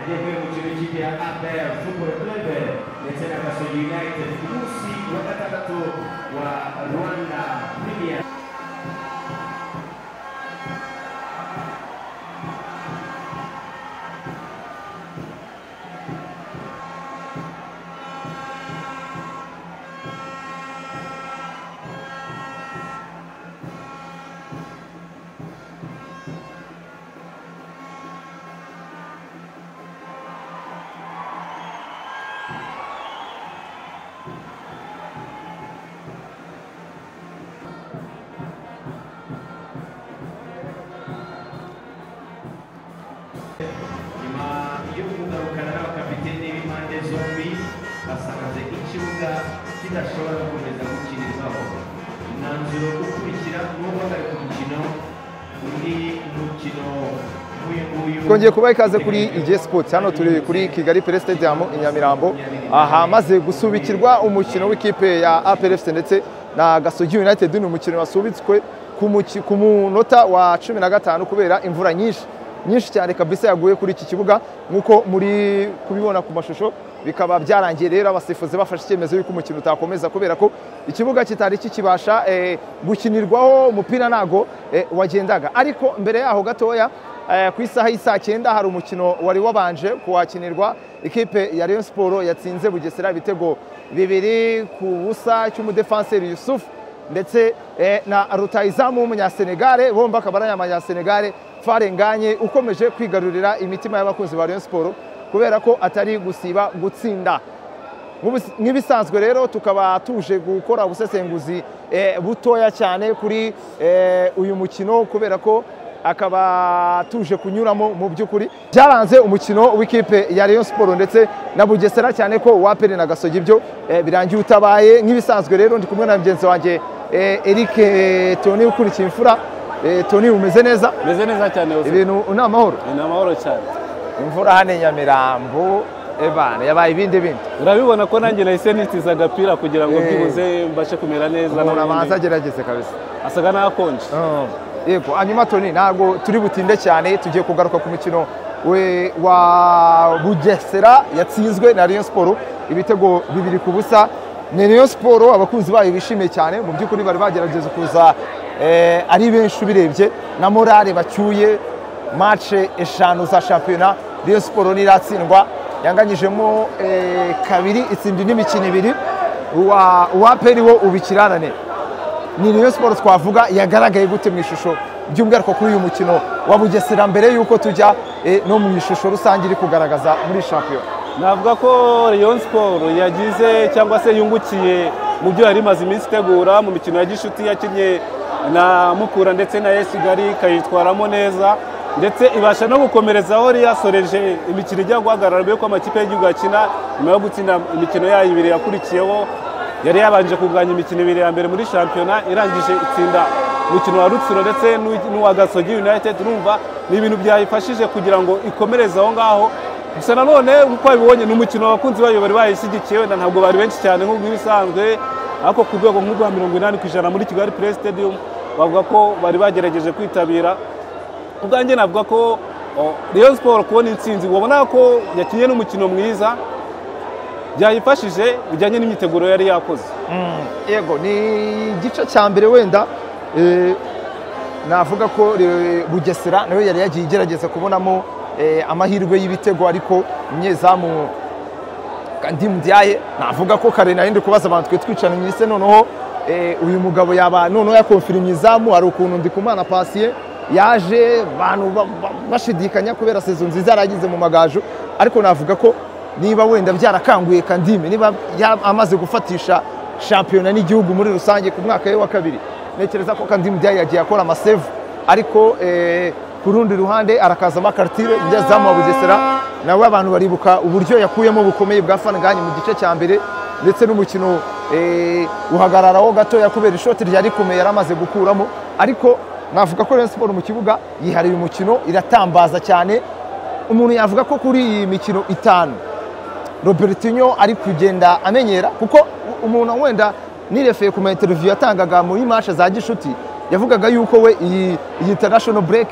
Hedeflerimiz Cibici'ye Abel Super Club Lecena Kaso United Usi wa gatandatu wa Rwanda Premier nyuma yo kugarukana n'abakapiteni b'impande zombi basanze ikibuga kidashobora gukomeza gukinirwaho umwanzuro ukurikira ni uguhagarika umukino undi mukino nk'uyu nguyu twongeye kubaha ikaze kuri ige sports hano turi kuri kigali pere stadium i nyamirambo ahamaze gusubikirwa umukino w'ikipe ya apr fc ndetse na gasogi united ni umukino wasubitswe ku muki- ku munota wa cumi na gatanu kubera imvura nyinshi nyinshi cyane kabisa yaguye kuri iki kibuga nk'uko muri kubibona ku mashusho bikaba byarangiye rero abasifuzi bafashe icyemezo y'uko umukino utakomeza kubera ko ikibuga kitari kikibasha eh, gukinirwaho umupira ntago eh, wagendaga ariko mbere yaho gatoya Eh, ku isaha y'isaa cyenda hari umukino wari wabanje kuhakinirwa ikipe ya Rayon Sport yatsinze Bugesera ibitego bibiri ku busa cy'umudefanseri Yusuf ndetse eh, na rutayizamu w'umunyasenegare bombi akaba ari abanyasenegare Farenganye ukomeje kwigarurira imitima y'abakunzi ba Rayon Sport kubera ko atari gusiba gutsinda Nk'ubus- nk'ibisanzwe rero tukaba tuje gukora ubusesenguzi eh, butoya cyane kuri eh, uyu mukino kubera ko akaba tuje kunyuramo mu by'ukuri byaranze umukino w'ikipe ya Rayon Sport ndetse na Bugesera cyane ko wapere na Gasogi byo eh, birangiye utabaye nk'ibisanzwe rero ndi kumwe na mugenzi wanjye eh, Eric eh, Tony ukurikiye imfura Eh, Tony umeze neza meze neza cyane ubuzima ibintu ni amahoro ni amahoro cyane imvura hano i Nyamirambo ebana yabaye ibindi bindi urabibona ko nanjye nahise nitiza agapira kugira ngo Eh. byibuze mbashe kumera neza umuntu n'ubundi. abanza agerageze kabisa asaga n'akonje Oh, yego hanyuma toni ntabwo turi butinde cyane tugiye kugaruka ku mukino we- wa bugesera yatsinzwe na Rayon Sport ibitego bibiri ku busa ni Rayon Sport abakunzi bayo bishimiye cyane mu by'ukuri bari bagerageza kuza eh, ari benshi ubirebye na morale bacyuye mace eshanu za shampiyona Rayon Sport niratsindwa yanganyijemo eh, kabiri itsinda indi mikino ibiri uwa uwaperi wo ubikirarane ni Rayon Sports twavuga yagaragaye gute mu ishusho by'umwihariko kuri uyu mukino wa Bugesera mbere y'uko tujya eh, no mu ishusho rusange iri kugaragaza muri shampiyona navuga ko Rayon Sport yagize cyangwa se yungukiye mu byo yari imaze iminsi itegura mu mikino ya gishuti yakinnye na Mukura ndetse na AS Kigali ikayitwaramo neza ndetse ibasha no gukomereza aho yari yasoreje imikino ijya guhagarara mbere y'uko amakipe y'igihugu akina nyuma yo gutsinda imikino yayo ibiri yakurikiyeho yari yabanje kuganya imikino ibiri ya mbere muri shampiyona irangije itsinda umukino wa rutsiro ndetse n'uw- n'uwa gasogi united urumva ni ibintu byayifashije kugira ngo ikomereze aho ngaho gusa nanone nk'uko babibonye ni umukino abakunzi bayo bari bayishyigikiye wenda ntabwo bari benshi cyane nk'uko ibisanzwe ariko ku rwego nk'urwa mirongo inani ku ijana muri kigali play stadium bavuga ko bari bagerageje kwitabira ubwanjye navuga ko o, Rayon Sport kubona intsinzi ubona ko yakinnye n'umukino mwiza byayifashije bijyanye n'imyiteguro yari yakoze yego ni igice cya mbere wenda eh, navuga ko eh, Bugesera nawe yari yagiye igerageza kubonamo eh, amahirwe y'ibitego ariko umunyezamu ndi mubyaye navuga ko kare nari ndi kubaza abantu twe twicaranye ese noneho eh, uyu mugabo yaba noneho yakonfirimye izamu hari ukuntu ndi kumana pasiye yaje abantu ba- ba- bashidikanya kubera sezo nziza yaragize mu magaju ariko navuga ko niba wenda byarakanguye kandime niba ya- amaze gufatisha shampiyona n'igihugu muri rusange ku mwaka we wa kabiri ntekereza ko kandime byaye yagiye akora amasevu ariko eh, ku rundi ruhande arakazamo akarutire umunyezamu wa bugesera nawe abantu baribuka uburyo yakuyemo bukomeye bwa fanganye mu gice cya mbere ndetse n'umukino eh, uhagararaho gatoya kubera ishoti ryari rikomeye yari amaze gukuramo ariko navuga ko Rayon Sport mu kibuga yihariye umukino iratambaza cyane umuntu yavuga ko kuri iyi mikino itanu robertinho ari kugenda amenyera kuko u- umuntu wenda nirefeye ku ma interview yatangaga muri mashe za gishuti yavugaga yuko we iyi iyi international break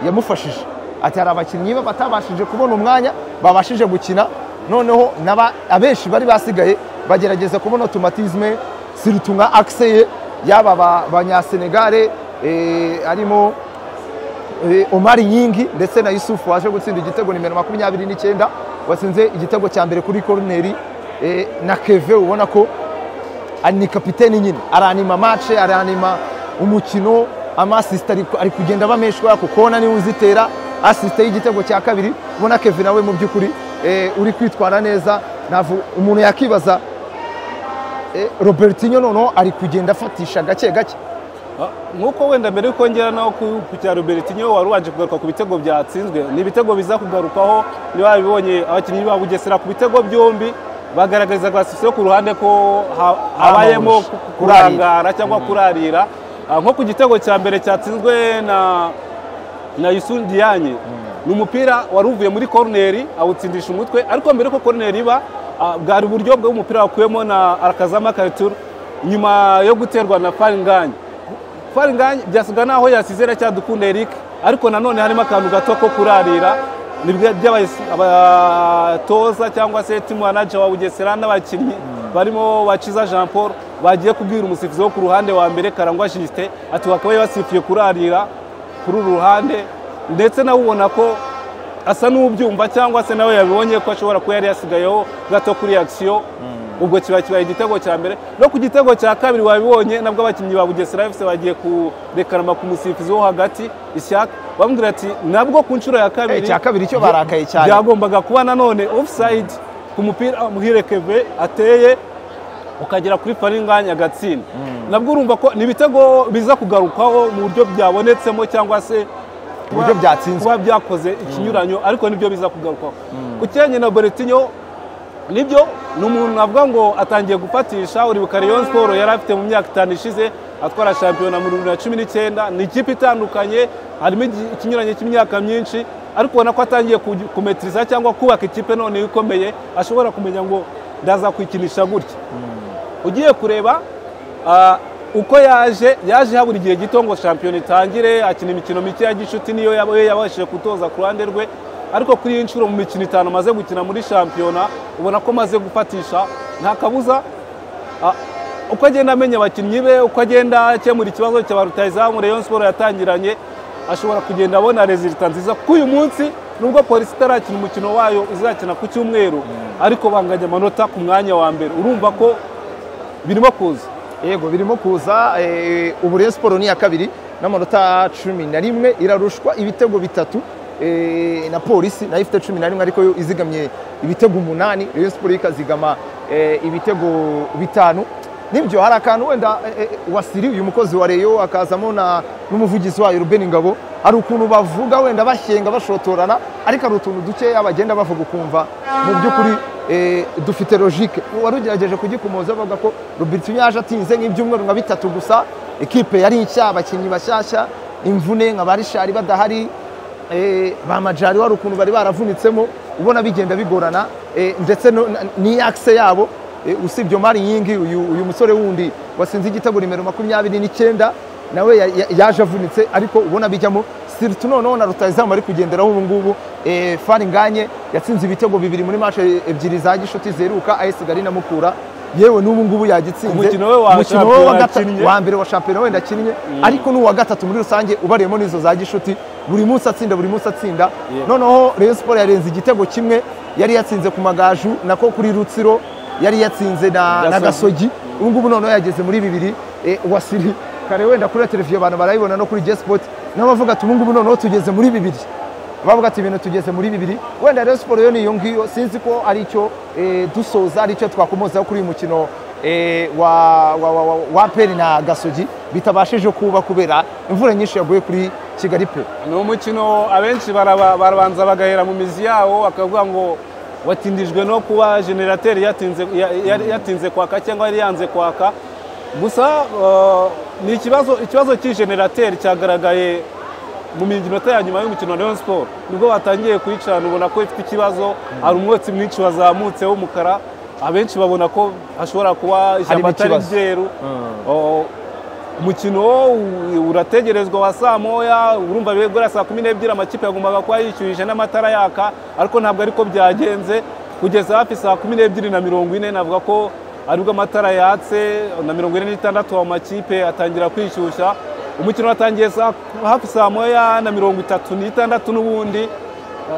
yamufashije ati hari abakinnyi be batabashije kubona umwanya babashije gukina noneho n'aba- abenshi bari basigaye bagerageza kubona automatisme siritu nka akise ye yaba aba- abanyasenegare eh, harimo Eh, Omar Nyingi ndetse na Yusuf waje gutsinda igitego nimero makumyabiri n'icyenda watsinze igitego cya mbere kuri koroneri eh, na Keve ubona ko ari- ni kapiteni nyine aranima match aranima umukino amasisita ari kugenda abameshwa ku kona niwe uzitera asisita y'igitego cya kabiri ubona Keve nawe mu by'ukuri eh, uri kwitwara neza navu umuntu yakibaza eh, Robertinho noneho ari kugenda afatisha gake gake Ah, nk'uko wenda mbere yuko ngera naho ku ku cya robertinho wari wanje kugaruka ku bitego byatsinzwe ni ibitego biza kugarukaho niba babibonye abakinnyi ba bugesera ku bitego byombi bagaragariza classification ku ruhande ko ha- habayemo Amahusha. ku- ku- kurangara cyangwa kurarira Ah, nko ku gitego cya mbere cyatsinzwe na na Youssou Diagne ni umupira wari uvuye muri koroneri awutsindisha umutwe ariko mbere ko koroneri iba ah, bwari uburyo bw'umupira wakuyemo na arakazama karitura nyuma yo guterwa na faringanye faringanye byasiga naho yasize aracyadukunda eric ariko nanone harimo akantu gato ko kurarira ni bwe- by'abayis- abatoza cyangwa se timu manager wa bugesera n'abakinnyi barimo bakiza jean paul bagiye kubwira umusifuzi wo ku ruhande wa mbere karangwa jisite ati wakabaye basifuye kurarira kuri uru ruhande ndetse nawe ubona ko asa n'ubyumva cyangwa se nawe yabibonye ko ashobora kuba yari yasigayeho gato kuri akisiyo ubwo kiba kibaye igitego cya mbere no ku gitego cya kabiri wabibonye nabwo abakinnyi ba bugesera fc bagiye kurekarama ku musifuzi wo hagati ishyaka bamubwira ati nabwo ku nshuro ya kabiri Eh, cya kabiri cyo barakaye cyane. byagombaga kuba nanone offside ku mupira muhirekeve ateye ukagera kuri faringanya agatsinda nabwo urumva ko ni ibitego biza kugarukaho mu buryo byabonetsemo cyangwa se kuba- Uburyo byatsinzwe. kuba byakoze ikinyuranyo ariko nibyo biza kugarukaho ukiranye na boretinyo nibyo ni umuntu navuga ngo atangiye gufatisha uribuka Rayon siporo yari afite mu myaka itanu ishize atwara shampiyona mu bibiri na cumi n'icyenda ni ikipe itandukanye harimo igi- ikinyuranye cy'imyaka myinshi ariko ubona ko atangiye kugi- kumetiriza cyangwa kubaka ikipe none ikomeye ashobora kumenya ngo ndaza kwikinisha gutya ugiye kureba ah, uko yaje yaje habura igihe gito ngo shampiyona itangire akina imikino mike ya gishuti niyo yaba- we yabashije gutoza ku ruhande rwe ariko kuri iyi nshuro mu mikino itanu amaze gukina muri shampiyona ubona ko amaze gufatisha nta kabuza ah, uko agenda amenya abakinnyi be uko agenda akemura ikibazo cya ba rutayizamu Rayon Sport yatangiranye ashobora kugenda abona rezilita nziza kuko uyu munsi nubwo polisi itarakina umukino wayo izakina ku cyumweru ariko banganya amanota ku mwanya wa mbere urumva ko birimo kuza yego birimo kuza eh, ubu rero siporo ni iya kabiri n'amanota cumi na rimwe irarushwa ibitego bitatu eh, na polisi nayo ifite cumi na rimwe ariko yo izigamye ibitego umunani rero siporo ikazigama eh, ibitego bitanu nibyo hari akantu wenda eh, eh, wasiri uyu mukozi wa reyo akazamo na n'umuvugizi wayo rubeni ngabo hari ukuntu bavuga wenda bashyenga bashotorana ariko hari utuntu dukeya bagenda bavuga ukumva mu by'ukuri eh, dufite logique wari ugerageje kugikomoza bavuga ko Robertinho yaje atinze nk'ibyumweru nka bitatu gusa ekipe yari nshya abakinnyi bashyashya imvune nka ba rishari badahari eh, ba majari wari ukuntu bari baravunitsemo ubona bigenda bigorana eh, ndetse no- na- n'iyakise yabo eh, usibye mari nyingi uyu uyu musore wundi wasinze igitego nimero makumyabiri n'icyenda nawe ya- ya- yaje avunitse ariko ubona bijyamo siritu noneho na rutayizamu ari kugenderaho ubu ngubu eh, fari nganye yatsinze ibitego bibiri muri mashe ebyiri za gishuti ziheruka ayesi gari na mukura yewe n'ubu ngubu yagitsinze Umukino we wa Umukino we shampiyona wa gata- yakinnye. wa mbere wa shampiyona wenda akinnye ariko n'uwa gatatu muri rusange ubariyemo n'izo za gishuti buri munsi atsinda buri munsi atsinda Yeah. noneho Rayon Sports yarenze igitego kimwe yari yatsinze ku magaju nako kuri Rutsiro yari yatsinze na, na Gasogi. Gasogi ubu ngubu noneho yageze muri bibiri eh, wasiri kare wenda kuri televiziyo abantu barayibona no kuri G-Sport nabo bavuga ati ubu ngubu noneho tugeze muri bibiri bavuga ati ibintu tugeze muri bibiri wenda Rayon Sports yo niyo ngiyo sinzi ko ari cyo eh, dusoza ari cyo twakomozaho kuri uyu mukino eh, wa wa wa, wa, wa APR na Gasogi bitabashije kuba kubera imvura nyinshi yaguye kuri Kigali pe ni umukino abenshi baraba- barabanza bagahera mu mizi yawo bakavuga ngo watindijwe no kuba generateri yatinze, ya- ya- yatinze kwaka cyangwa yari yanze kwaka gusa eh, ni ikibazo ikibazo cy'igenerateri cyagaragaye mu minota ya nyuma y'umukino wa Rayon Sport nibwo batangiye kuyicana ubona ko ifite ikibazo hari umwotsi mwinshi wazamutse w'umukara abenshi babona ko hashobora kuba ishyamba atari ikibazo. ryeru Oh, umukino wo u- urategerezwa wa saa moya urumva bibe guhera saa kumi n'ebyiri amakipe yagombaga kuba yishyurije n'amatara yaka ariko ntabwo ariko byagenze kugeza hafi saa kumi n'ebyiri na mirongo ine navuga ko aribwo amatara yatse na mirongo ine n'itandatu amakipe atangira kwishyushya umukino watangiye saa- hafi saa moya na mirongo itatu n'itandatu n'ubundi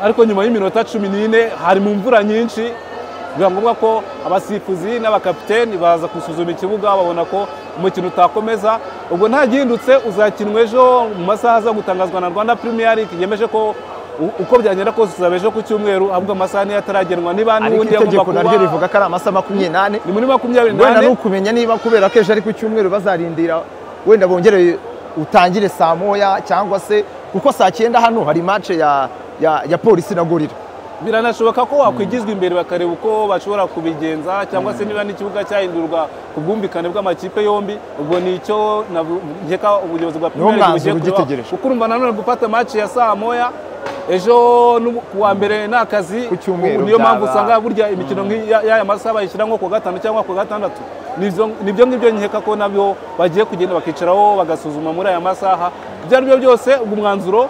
ariko nyuma y'iminota cumi n'ine hari mu mvura nyinshi biba ngombwa ko abasifuzi n'abakapiteni baza gusuzuma ikibuga babona ko umukino utakomeza ubwo nta gihindutse uzakinwa ejo mu masaha aza gutangazwa na rwanda premier league yemeje ko u- uko byagenda kose tuzaba ejo ku cyumweru ahubwo amasaha niyo ataragenwa niba ariko n'ubundi yagomba itegeko naryo kuba rivuga ko ari amasaha makumyabiri n'ane ni muri makumyabiri wenda ni n'ane ukumenya niba kubera ko ejo ari ku cyumweru bazarindira wenda bongere utangire saa moya cyangwa se kuko saa cyenda hano hari mace ya, ya, ya polisi na gorira biranashoboka ko wakwigizwa imbere bakareba uko bashobora kubigenza cyangwa se niba n'ikibuga cyahindurwa ku bwumvikane bw'amakipe yombi ubwo ni icyo navu- nkeka ubuyobozi bwa Premier League mwanzuro bugiye kureba. ugitegereje. kuko urumva nanone gufata match ya saa moya ejo n'ubu- ku wa mbere ni akazi Ku cyumweru niyo mpamvu byaba- usanga burya imikino nk'iyi- ya- y'aya masaha bayishyira nko ku wa gatanu cyangwa ku wa gatandatu Nivyo- nibyo ngibyo nkeka ko nabyo bagiye kugenda bakicaraho bagasuzuma muri aya masaha ibyo ari byo byose ubwo umwanzuro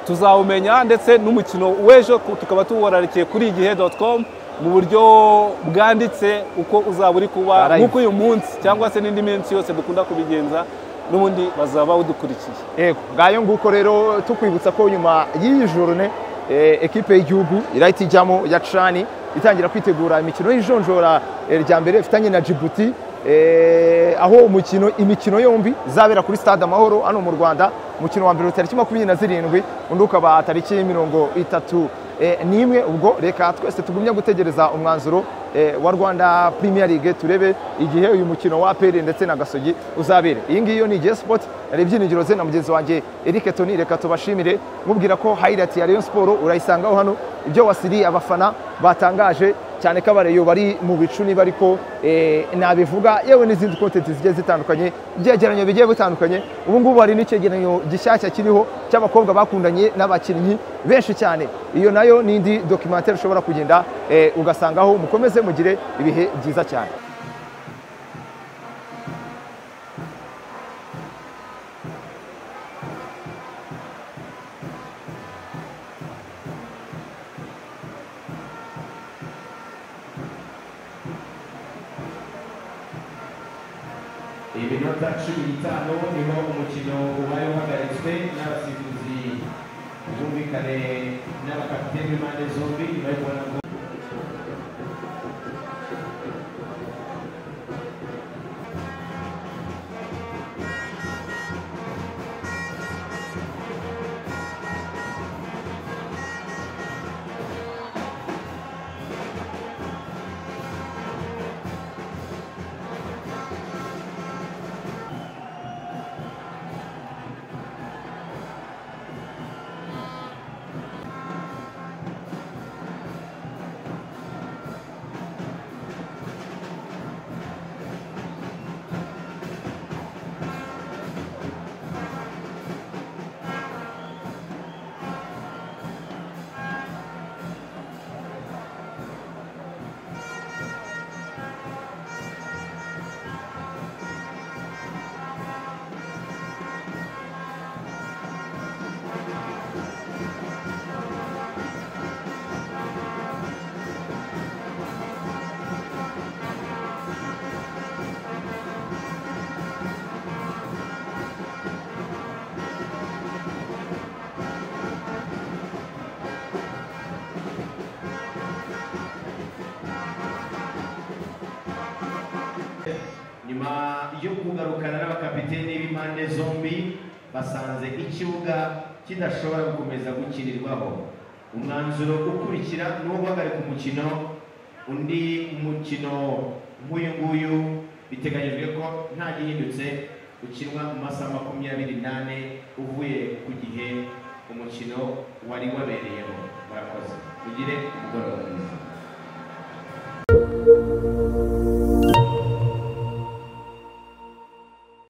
tuzawumenya ndetse n'umukino w'ejo ku- tukaba tuworarikiye kuri igihe com mu buryo bwanditse uko uzaba uri kuba Alright. nk'uko uyu munsi cyangwa se n'indi minsi yose dukunda kubigenza n'ubundi bazaba bawudukurikiye yego ngayo nguko rero tukwibutsa ko nyuma y'iyi jorone eh, ekipe y'igihugu irahita ijyamo ya cani itangira kwitegura imikino y'ijonjora eh, rya mbere ifitanye na jibuti eh, aho umukino imikino yombi izabera kuri stade amahoro hano mu rwanda umukino wa mbere tariki makumyabiri na zirindwi undi ukaba tariki mirongo itatu eh, n'imwe ubwo reka twese tugumye gutegereza umwanzuro eh, wa rwanda premier league turebe igihe uyu mukino wa aperi ndetse na gasogi uzabera iyi ngiyo ni J Sport hari ibyiringiro ze na mugenzi wanjye Eric Toni reka tubashimire mubwira ko highlight ya Rayon Sport urayisangaho hano ibyo wasiri abafana batangaje cyane ko abareyo bari mu bicu niba ariko eh, nabivuga yewe n'izindi content zigiye zitandukanye ibyegeranyo bigiye bitandukanye ubu ngubu hari n'icyegeranyo gishyashya kiriho cy'abakobwa bakundanye n'abakinnyi benshi cyane iyo nayo ni indi documentaire ushobora kugenda eh, ugasangaho mukomeze mugire ibihe byiza cyane iminota cumi n'itanu niho umukino wari uhagaritswe n'abasifuzi bumvikane n'abakapiteni b'impande zombi nyuma yo kubona ko nyuma yo kugarukana n'abakapiteni b'impande zombi basanze ikibuga kidashobora gukomeza gukinirwaho umwanzuro ukurikira ni uwo guhagarika umukino undi mukino nk'uyu nguyu biteganyijwe ko nta gihindutse ukinwa mu masaha makumyabiri n'ane uvuye ku gihe umukino wari wabereyeho murakoze mugire umugoroba